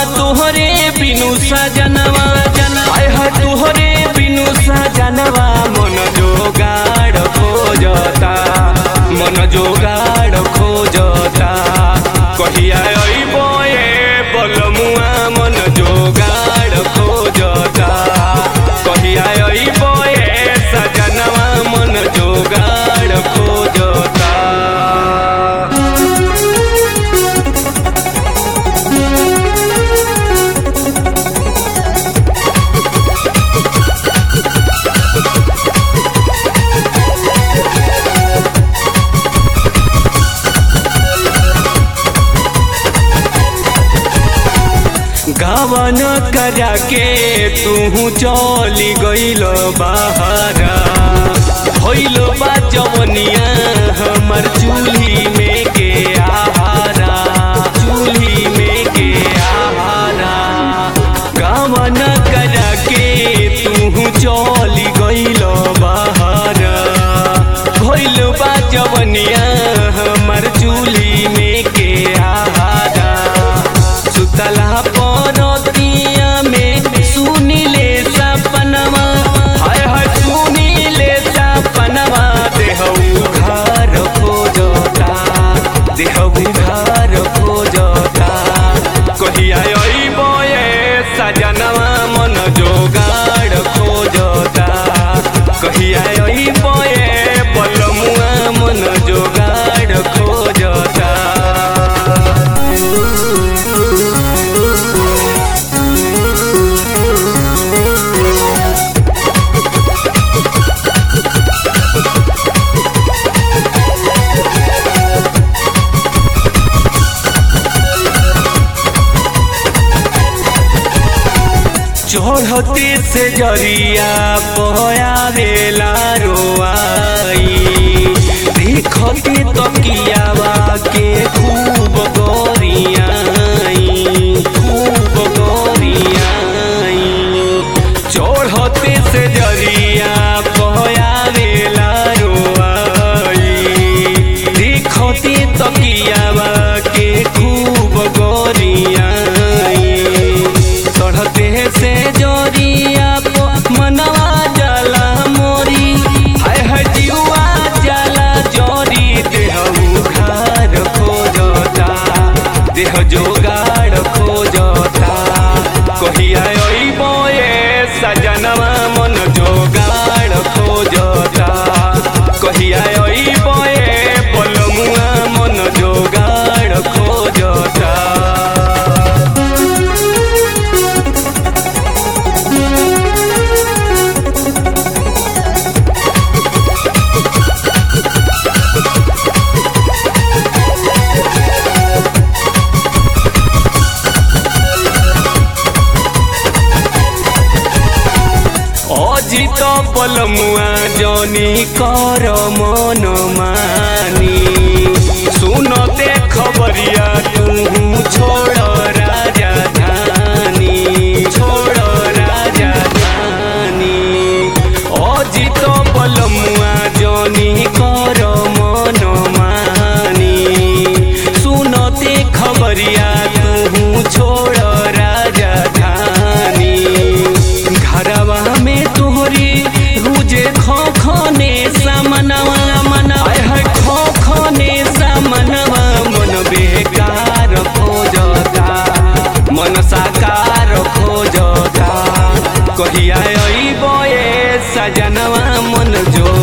तुहरे बिनु सजनवा आय है तुहरे बिनु सजनवा मन जोगाड़ खोजता मन जोगाड़ खोजता कहिया अइबो ए बलमुआ मन जोगाड़ खोजता कहिया अइबो ए सजनवा मन जोगाड़ खोजता गावन करा के तू चली गइल बहारा भइल बा जवनिया हमर चूल्ही में के आहारा चूल्ही में के आहारा गावन करा के तू चली गइल बहारा भइल बा जवनिया हमर चूल्ही में के आहारा सुतला परतिया में सुनिले सपनवा हाय हाय सुनिले सपनवा देह उघार खोजता देह उघार खोजता कहिया अइबो ए सजनवा मन जोगाड़ खोजता कहिया अइबो ए बलमुआ मन जोगाड़ खोजता चढ़ते से जरिया पयावेला रोआई देखते तकियावा के खूब गोरियाई खूब गोरियाई चढ़ते से जरिया पयावेला रोआई देखते तकियावा के खूब गोरियाई चढ़ते से जोरिया पो मनवा जला मोरी हाय हाय जीवा जला जोरी देह उघार खोजता देह जोगाड़ खोजता कहिया अइबो ए सजनवा मन जोगाड़ खोजता कहिया अइबो ए बलमुआ मन जोगाड़ खोजता অজিত বলমুয়া জনি কর মন মানি শুনতে খবরিয়া তু ছোড় রাজা ধানি ছোড় রাজা ধানি অজিত বলমুয়া জনি কর মন মানি শুনতে খবরিয়া তু छोड़ राजा धानी घरवा में तोहरी रुजे खो खने समनवा मनवा है खो खने समनवा मन बेकार खोजता मन साकार खोजता कहिया अइबो ए सजनवा मन जो